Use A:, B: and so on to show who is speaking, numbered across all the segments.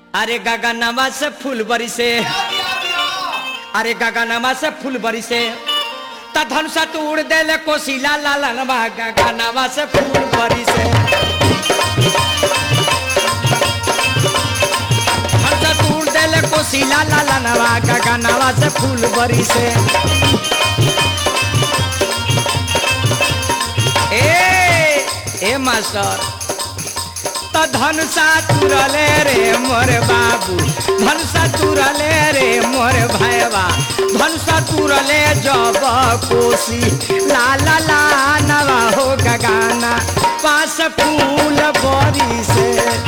A: अरे गगनमा से फूल बरी से अरे गगनमा से फूल बरी से त धनुषा तू उड़ देले कोशिला लालनवा गगनमा से फूल बरी से धनुषा तू उड़ देले कोशिला लालनवा गगनमा से फूल बरी से ए ए मास्टर त धनुषा तुरले रे मोर बाबू धनुषा तुरले रे मोर भैया धनुषा तुरले जब कोसी ला ला ला नवा हो गगाना पास फूल बरी से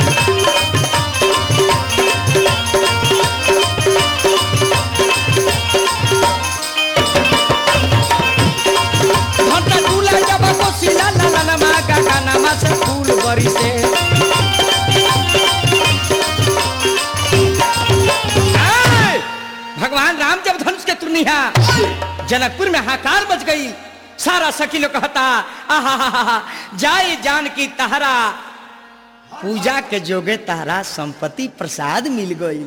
A: धनुषा तुरले जब कोसी ला ला ला नवा गगाना पास फूल बरी से आय! भगवान राम जब धनुष के तुरनिया जनकपुर में हाकार बच गई सारा सखी लोग कहता आहा जाए जान की तहरा पूजा के जोगे तहरा संपत्ति प्रसाद मिल गई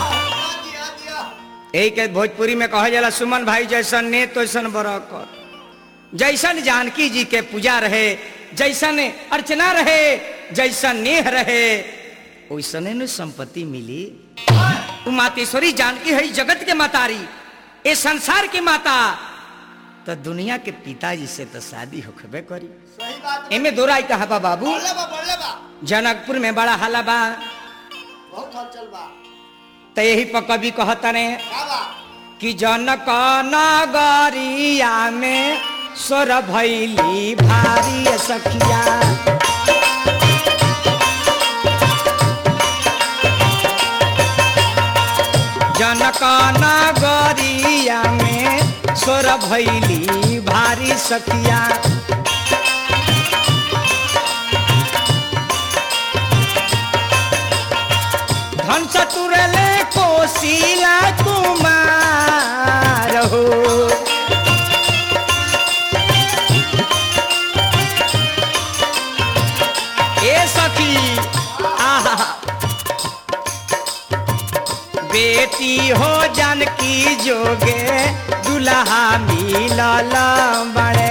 A: यही के भोजपुरी में कहा जाला सुमन भाई जैसन ने तैसन बरकर जैसन जानकी जी के पूजा रहे जैसन अर्चना रहे जैसन नेह रहे वैसने न संपत्ति मिली उ मातेश्वरी जानकी है जगत के मातारी ए संसार की माता तो दुनिया के पिताजी से तो शादी होखबे करी
B: सही बात
A: एमे दोराई कहा बा बाबू
B: बोले बा बोले बा
A: जनकपुर में बड़ा हला बा
B: बहुत हलचल बा
A: तो यही पर कवि कहता ने
B: का बा
A: कि जनक नगरिया में स्वर भैली भारी सखिया जनक नगरिया में स्वर भैली भारी सखिया धन चतुरले कोशिला कुमार हो ए सखी आहा बेटी हो जानकी जोगे दुल्हा मिलल बड़े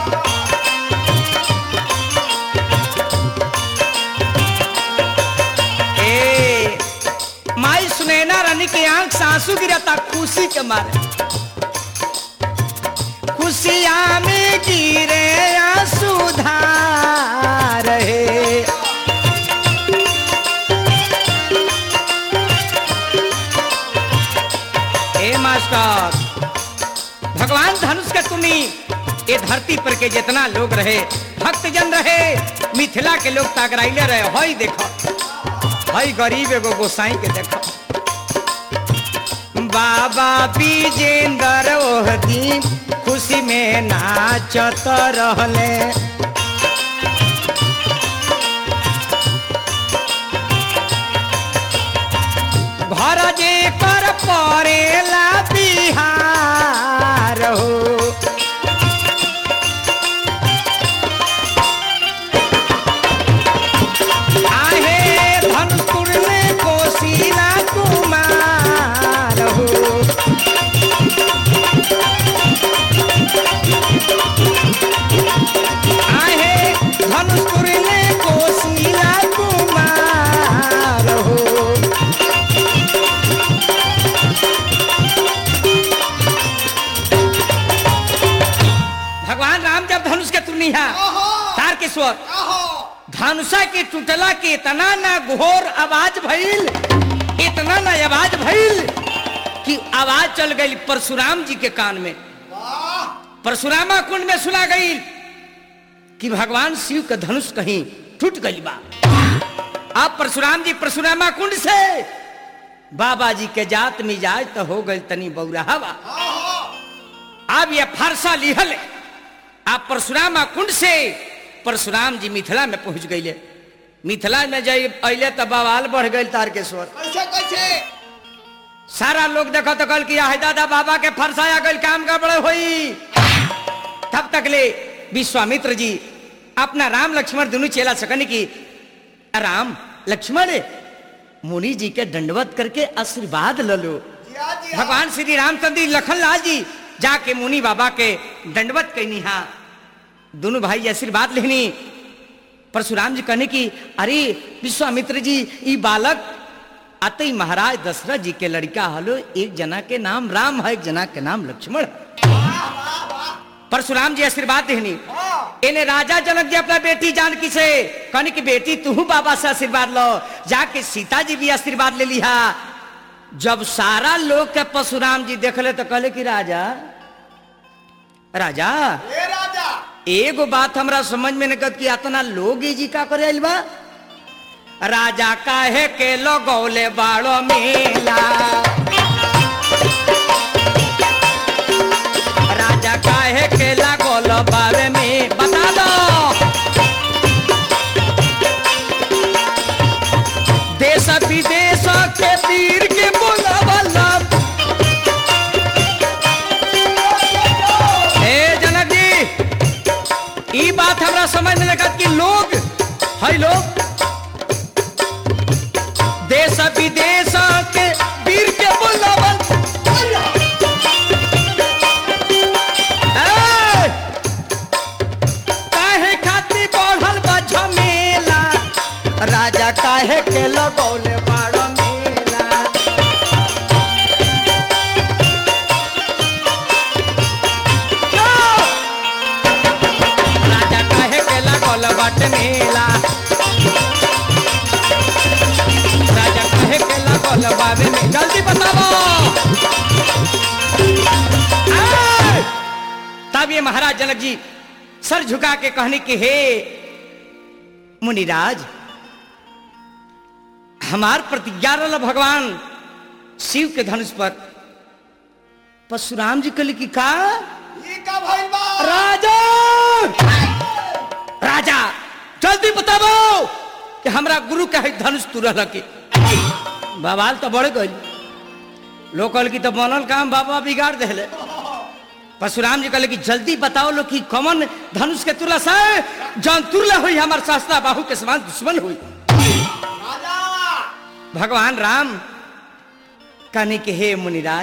A: ए माई सुनैना रानी के आंख से आंसू गिरता खुशी के मारे खुशिया में गिरे आंसू धार है ए मास्टर भगवान धनुष के तुनी ये धरती पर के जितना लोग रहे भक्त जन रहे मिथिला के लोग तागराइले रहे हई देखो हई गरीब एगो गोसाई के देखो बाबा विजेंद्र ओह दिन खुशी में नाचत रहले घर जे कर परेला बिहार हो आहे धनपुर में कोशिला कुमार हो आहे धनुषपुर में कोशिला कुमार हो भगवान राम जब धनुष के तुनिया
B: ओहो
A: तार के स्वर
B: आहो
A: धनुषा के टूटला के इतना ना घोर आवाज भइल इतना ना आवाज भइल कि आवाज चल गई परशुराम जी के कान में
B: वाह
A: परशुरामा कुंड में सुना गई कि भगवान शिव का धनुष कहीं टूट गई बा अब परशुराम जी परशुरामा कुंड से बाबा जी के जात मिजाज तो हो गई तनी बौराहा बा
B: आहो
A: अब ये फारसा लिहल आप परशुरामा कुंड से परशुराम जी मिथिला में पहुंच गईले मिथिला में जब अले तो बवाल बढ़ गई तारकेश्वर
B: कैसे कैसे
A: सारा लोग देखो तो कल किया है दादा बाबा के फरसाया गल काम का बड़े हुई तब तक ले विश्वामित्र जी अपना राम लक्ष्मण दोनों चेला सकन की राम लक्ष्मण मुनि जी के दंडवत करके आशीर्वाद ल लो
B: जिया जिया
A: भगवान श्री रामचंद्र जी लखनलाल जी जाके मुनि बाबा के दंडवत कहनी हा दोनों भाई आशीर्वाद लेनी परशुराम जी कहने की अरे विश्वामित्र जी ई बालक आते ही महाराज दशरथ जी के लड़का हलो एक जना के नाम राम है एक जना के नाम लक्ष्मण है।
B: वाह वाह वाह
A: परशुराम जी आशीर्वाद देनी
B: हाँ
A: इन्हें राजा जनक जी अपना बेटी जानकी से कहने की बेटी तू बाबा से आशीर्वाद लो जाके सीता जी भी आशीर्वाद ले लिहा जब सारा लोग के परशुराम जी देखले तो कहले कि राजा राजा
B: ए राजा
A: एगो बात हमरा समझ में नहीं कि इतना लोग ई जी का करे आइल बा राजा काहे के लगौले बाड़ो मेला राजा काहे के लगौल बारे में बता दो देश विदेश के वीर के बोलावला हे जनक जी ई बात हमरा समझ में लगा कि लोग है लोग देश विदेश के वीर के बुलावल ए! काहे खातिर बढ़ल बा झमेला राजा काहे के लगौले बाड़ मेला राजा काहे के लगौल बट मेला राजा काहे के लगौल बाबे में जल्दी बताओ आय! तब ये महाराज जनक जी सर झुका के कहने के हे मुनिराज हमार प्रतिज्ञा रहल भगवान शिव के धनुष पर परशुराम जी कहले कि का
B: ई का भइल बा
A: राजा राजा जल्दी बताबो कि हमरा गुरु के है धनुष तुरल के बवाल तो बढ़ गई लोग कहल की तो बनल काम बाबा बिगाड़ देले परशुराम जी कहले कि जल्दी बताओ लो कि कौन धनुष के तुरस है जौन तुरला हुई हमार शास्त्रा बाहू के समान दुश्मन हुई
B: राजा
A: भगवान राम कहने के हे मुनिराज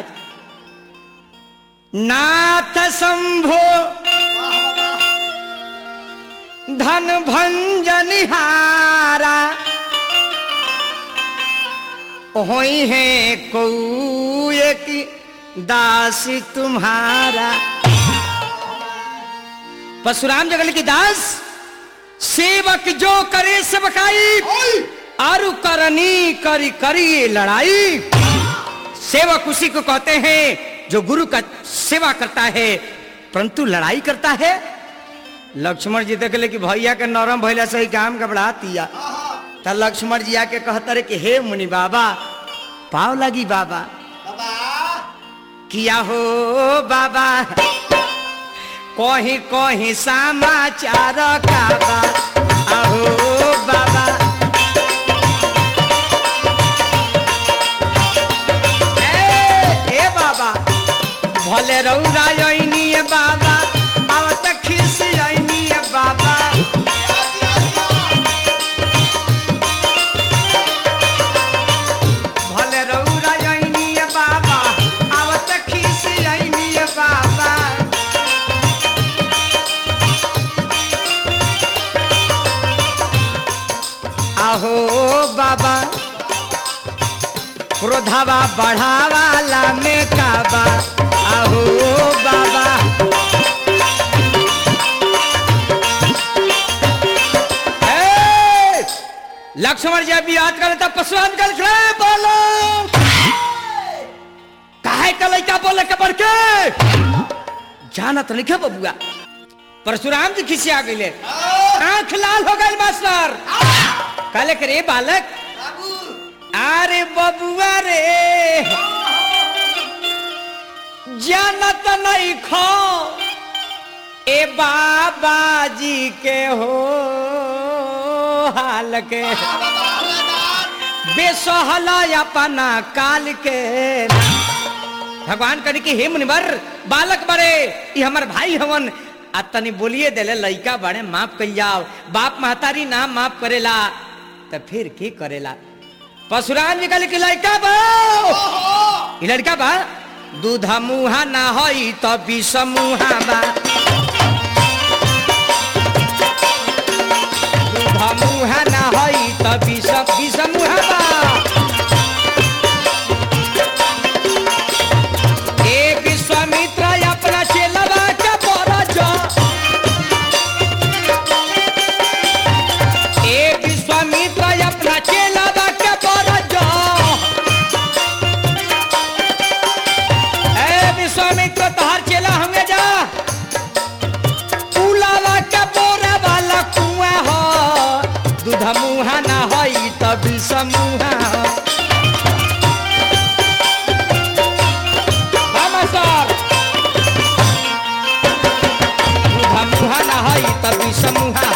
A: नाथ शंभो धन भंजनिहारा होई है कौए की दासी तुम्हारा परशुराम जगल की दास सेवक जो करे सेवकाई
B: ओए
A: आरु करनी करी करी लड़ाई सेवक उसी को कहते हैं जो गुरु का सेवा करता है परंतु लड़ाई करता है लक्ष्मण जी देख ले कि भैया के नरम भैला से ही काम घबरा दिया तो लक्ष्मण जी आके कहता रहे कि हे मुनि बाबा पाव लगी बाबा
B: बाबा
A: किया हो बाबा कहीं कहीं समाचार का बा आहो बाबा ए ए बाबा भले रौरा आइनी बाबा आवत खिस आइनी बाबा भले रौरा आइनी बाबा आवत खिस आइनी बाबा आहो बाबा क्रोधावा बढ़ावाला में काबा आहो बाबा ए! लक्ष्मण जी अभी याद करे तब परशुराम कल खड़े बोलो काहे का लइका बोले के बढ़ के जानत नहीं के बबुआ परशुराम जी खिसिया गईले आंख लाल हो गई मास्टर कहले के रे बालक
B: बाबू
A: अरे बबुआ रे जानत नहीं खो ए बाबा जी के हो हाल के बेसहला अपना काल के भगवान करी कि हे मुनिवर बालक बड़े ये हमर भाई हवन आ तनी बोलिए देले लइका बड़े माफ कल जाओ बाप महतारी ना माफ करेला तो फिर की करेला परशुराम जी कहले कि लड़का बा
B: ओहो
A: ई लड़का बा दूध मुहा ना हई त विष मुहा बा दूध मुहा ना हई त विष विष मुहा बा ए विश्वामित्र अपना चेलवा के बरज ए विश्वामित्र अपना चेलवा के बरज ए विश्वामित्र तहार चेला हमें जा उलावा के बोरा वाला कुआ हो दूध मुहा ना हई त विष मुहा मामा सर दूध मुहा ना हई त विष मुहा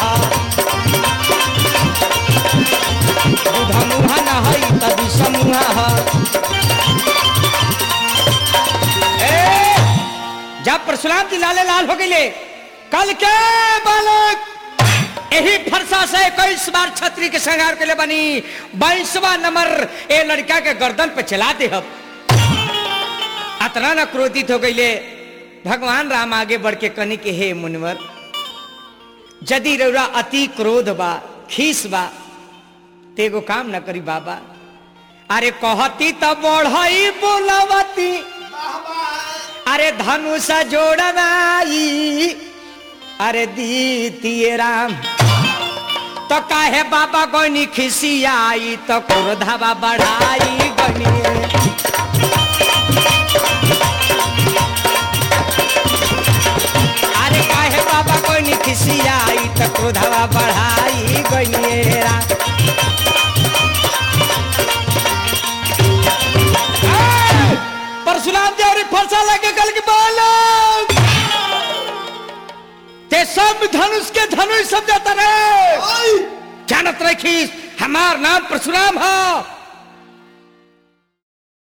A: दूध मुहा ना हई त विष मुहा ए, जब परशुराम जी लाले लाल हो गए कल के बालक यही फरसा से इक्कीस बार छतरी के श्रृंगार के लिए बनी बाईसवा नंबर ए लड़का के गर्दन पे चला दे अब अतना न क्रोधित हो गई भगवान राम आगे बढ़ के कनी के हे मुनवर यदि रौरा अति क्रोध बा खीस बा ते एगो काम न करी बाबा अरे कहती त बढ़ई बोलावती
B: वाह वाह
A: अरे धनुष जोड़वाई अरे दीतिए राम तो काहे बाबा गनी खिसियाई तो क्रोधावा बढ़ाई गनी अरे काहे बाबा गनी खिसियाई तो क्रोधावा बढ़ाई गनी राम ए! परशुराम जी और फरसा लगे कल के बालक ते सब धनुष के धनुष समझाता रहे
B: ओए
A: जानत रखी हमार नाम परशुराम हो